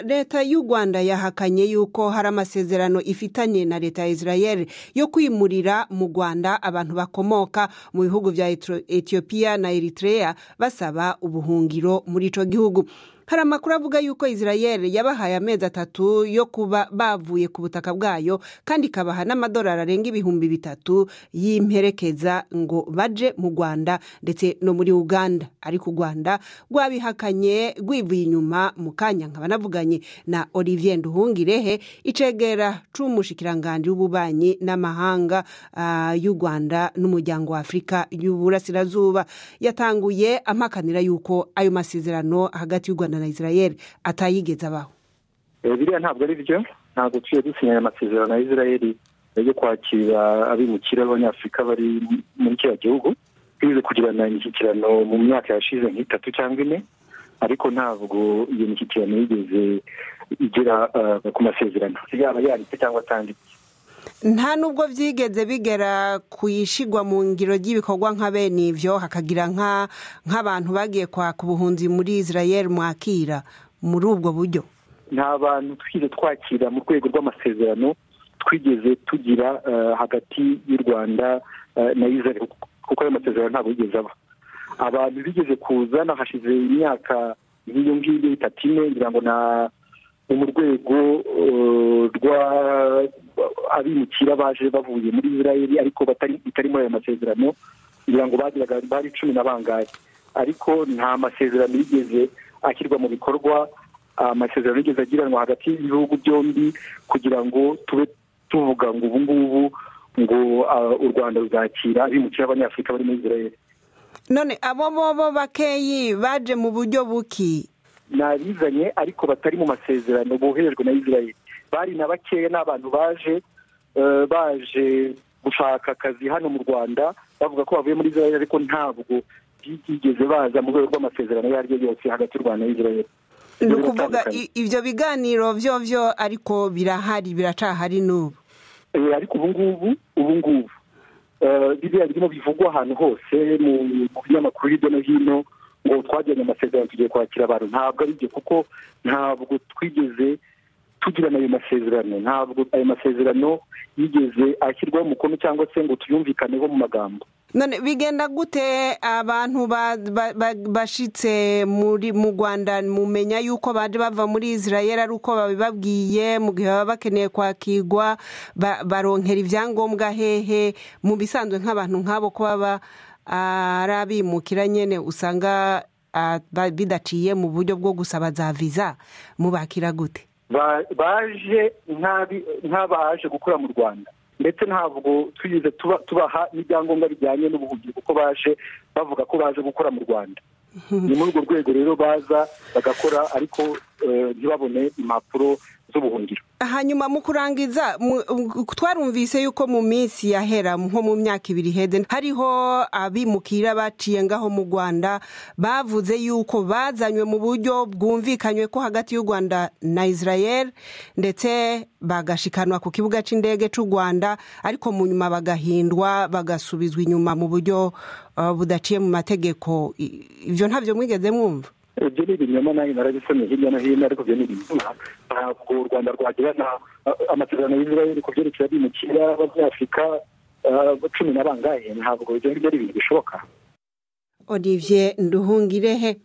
leta y'u rwanda yahakanye yuko hari amasezerano ifitanye na leta ya israel yo kwimurira mu rwanda abantu bakomoka mu bihugu bya etiyopiya na eritrea basaba ubuhungiro muri ico gihugu hari amakuru avuga yuko israel yabahaye amezi atatu yo kuba bavuye ku butaka bwayo kandi ikabaha n'amadolari arenga ibihumbi bitatu y'imperekeza ngo baje mu rwanda ndetse no muri uganda ariko u rwanda rwabihakanye rwivuye inyuma mu kanya nkaba navuganye na olivier nduhungirehe icegera c'umushikiranganji w'ububanyi n'amahanga uh, y'u rwanda n'umuryango wa afurika y'uburasirazuba yatanguye amakanira yuko ayo masezerano hagati y'u rwanda na israel atayigeze abaho biriya ntabwo ari byo ntabwo tugiye dusinyanya amasezerano na israel yo kwakira abimukira b'abanyafurika bari muri kiriya gihugu twize kugirana imishyikirano mu myaka yashize nk'itatu cyangwa ine ariko ntabwo iyo mishyikirano yigeze igera ku masezerano yaba yanditse cyangwa atanditse nta nubwo byigeze bigera ku ishigwa mu ngiro ry'ibikorwa nka bene ibyo hakagira nk'abantu bagiye kwaka ubuhunzi muri israel mwakira muri ubwo buryo nta bantu twigeze twakira mu rwego rw'amasezerano twigeze tugira hagati y'u rwanda na israel kuko ayo masezerano ntabwo yigeze aba abantu bigeze kuza hashize imyaka nk'iyo ngiyo itatu ine ngira ngo na mu rwego rwa abimukira baje bavuye muri israel ariko bitari muri ayo masezerano kugira ngo bagiraga bari cumi na bangahe ariko nta masezerano yigeze ashyirwa mu bikorwa amasezerano yigeze agiranwa hagati y'ibihugu byombi kugira ngo tube tuvuga ngo ubu ngubu ngo u rwanda ruzakira abimukira abanyafurika bari muri israel none abo bobo bakeyi baje mu buryo buki ni abizanye ariko batari mu masezerano boherejwe na israel bari na bakeya ni abantu baje baje gushaka akazi hano mu rwanda bavuga ko bavuye muri israel ariko ntabwo byigeze baza mu rwego rw'amasezerano ayo ari yo yose hagati y'u rwanda na israel ni ukuvuga ibyo biganiro byo byo ariko birahari biracahari n'ubu ariko ubu ngubu ubu ngubu biriya birimo bivugwa ahantu hose mu binyamakuru hirya no hino ngo twajyanye amasezerano tugiye kwakira abantu ntabwo ari byo kuko ntabwo twigeze tugirana ayo masezerano ntabwo ayo masezerano yigeze ashyirwaho umukono cyangwa se ngo tuyumvikaneho mu magambo none bigenda gute abantu bashitse muri mu rwanda mumenya yuko baje bava muri israel ari uko babibabwiye mu gihe baba bakeneye kwakirwa baronkera ibyangombwa hehe mu bisanzwe nk'abantu nk'abo ko baba ari abimukira nyine usanga bidaciye mu buryo bwo gusaba za viza mubakira gute baje nk'abaje gukora mu rwanda ndetse ntabwo twigeze tubaha n'ibyangombwa bijyanye n'ubuhungiro kuko baje bavuga ko baje gukora mu rwanda ni muri urwo rwego rero baza bagakora ariko ntibabone impapuro z'ubuhungiro hanyuma mu kurangiza twarumvise yuko mu minsi yahera nko mu myaka ibiri iheze hariho abimukira baciye ngaho mu rwanda bavuze yuko bazanywe mu buryo bwumvikanywe ko hagati y'u rwanda na israel ndetse bagashikanwa ku kibuga cy'indege cy'u rwanda ariko mu nyuma bagahindwa bagasubizwa inyuma mu buryo budaciye mu mategeko ibyo ntabyo mwigeze mwumva ibyo ni ibinyoma nayo narabisomye hirya no hino ariko ibyo ni ibinyoma ntabwo u rwanda rwagirana amasezerano y'israel ku byerekeye abimukira b'abanyafurika cumi na bangahe ntabwo ibyo ngibyo ari ibintu bishoboka olivier nduhungirehe